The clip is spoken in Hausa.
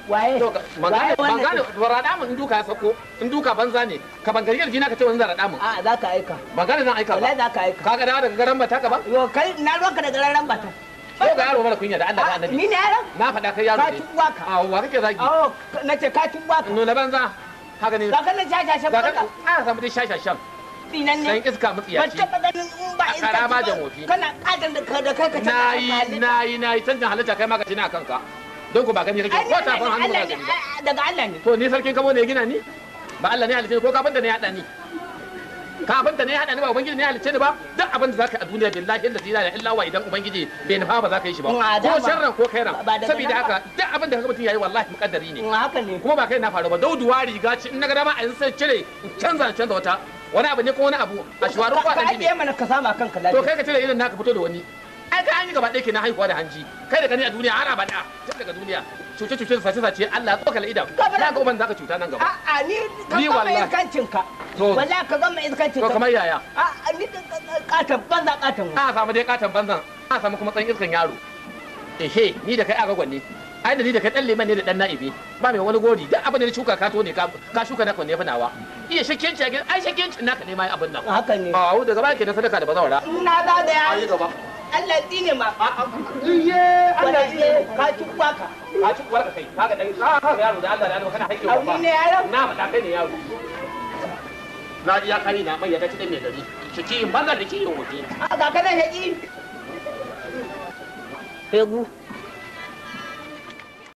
waye to ban waye gane ban wannan gane ba raɗa mun in duka ya sako in duka banza ne ka ban gari yarjina ka ce wani zan raɗa mun a za ka aika ban gane zan aika wallahi ba za ka aika ka ga dawa daga garan bata ka ba yo kai na ruwanka da gararan bata ko ga yaro mara kunya da Allah da annabi ni ne yaron na faɗa kai yaro ka ne ci uwaka a wa kake zagi oh na ce ka ci uwaka nuna banza haka ne ka kana shashashan ga banza ka a samu dai shashashan dinan dan ne iska ban mutsiyaci taɓa ganin in ba A iska ƙara ba ci jan ba. wofi. kana ƙadan da ka da kai ka nayi nayi nayi canjin halitta kai ma ka ci na kanka don ku ba gani kake ko tafin hannu ba gani ba daga Allah ne to ni sarkin kamo ne ya gina ni ba Allah ne ya halice ni ko kafinta ne ya haɗa ni kafinta ne ya haɗa ni ba ubangiji ne ya halice ni ba duk abin da zaka yi a duniya billahi allazi la ilaha illa huwa idan ubangiji bai nufa ba za ka yi shi ba Ma ko dama. sharran ko khairan Ba daga saboda nan ba. haka duk abin da kaga mutum yayi wallahi mukaddari ne in haka ne kuma ba kai na faru ba dauduwa riga ce in na ga dama a yanzu sai cire in canza in canza wata wani abu ne ko wani abu a shuwarin ka kwaɗan ajiye ne mana ka sama kanka to lafiya kai ka cire irin naka fito da wani ai ka an yi gaba ɗaya kenan haihuwa da hanji kai da gani a duniya har abada tun daga duniya cuce cuce sace sace Allah ya tsokala idan Gaba da- za ka uban zaka cuta nan gaba a'a ni ka Ni gama wallahi. iskancin ka To. wallahi ka gama iskancin to ka kamar yaya a'a ni katan banza katan a samu dai katon banzan a samu kuma tsan iskan yaro ehe ni da kai aga gwanne ai da ni da kai dan liman ne da dan na'ibi ba mai wani gori duk abin da na shuka ka to ne ka ka shuka naka ne fa nawa iya shakkenci a gidan ai shakkenci naka ne mai abin nan haka ne a da gaba ke na sadaka da bazawara na da da ai ya gaba Allah tsine ma iye Allah ji wallahi ka ci kwaka ka ci kuwar ka kai kaga dai ka ka yaro da Allah da Allah kana haike Au, ba ni ne yaron? na faɗa kai ne yaro na ji ya kari na mai ya ta ci dan mai gari shi ki banza da ki yin wuce a ga kana haƙi Hegu